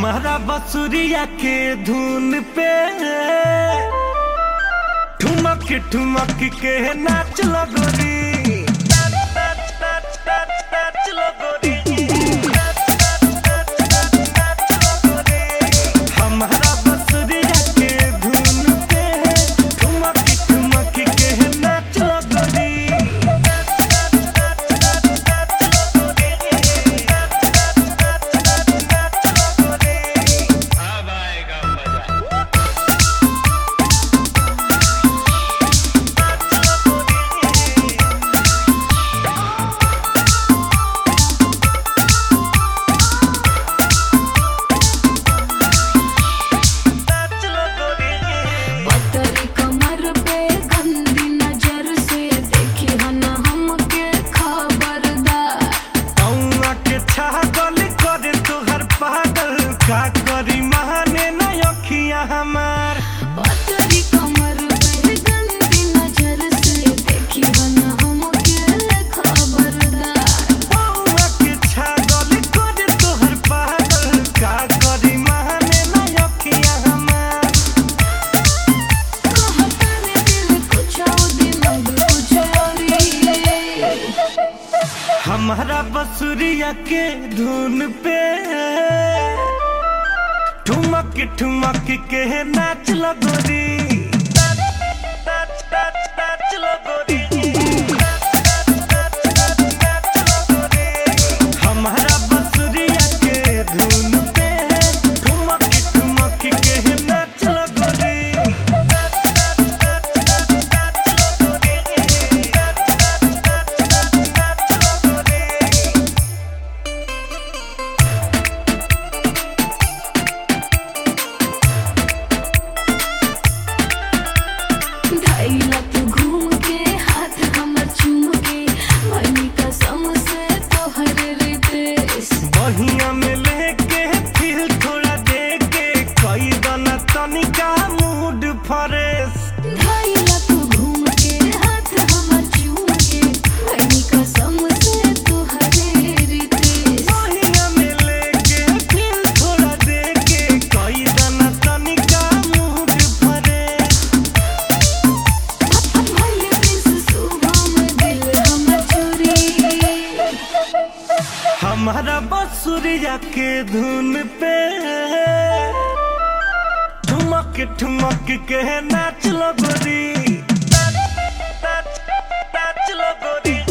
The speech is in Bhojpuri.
हमारा बसुरिया के धुन पे ठुमक ठुमक के नाच लगोरी हमारा बसुरिया के धुन पे ठुमक ठुमक के नाच लगोरी अब आएगा मजा पतरी कमर पे गंदी नजर से देखी हन हमके खबरदार औआ के छागल करे तोहर पागल का करी महाने न अखियां हमार पतरी कमर पे गंदी नजर से देखी हन हमके खबरदार औआ के छागल करे तोहर पागल का करी महाने न अखियां हमार कहता ने दिल कुछ और दिमाग कुछ और ही। हमारा बसुरिया के धुन पे ठुमक ठुमक के नाच लगोरी हमारा बसुरिया के धुन पे ठुमक ठुमक के नाच लगोरी धैला तू घूम के हाथ हमर चूम के मनी कसम से तोहर रितेश बहिया में लेके फिर थोड़ा दे के कई दना तनिका मूड फ्रेश धैला तू घूम के हाथ हमर चूम के मनी कसम से तोहर रितेश बहिया में लेके फिर थोड़ा दे के कई दना तनिका मूड फ्रेश भले प्रिंस सुबह में दिल हमर चोरी हमारा बसुरिया के धुन पे ठुमक ठुमक के नाच लगोरी नाच लगोरी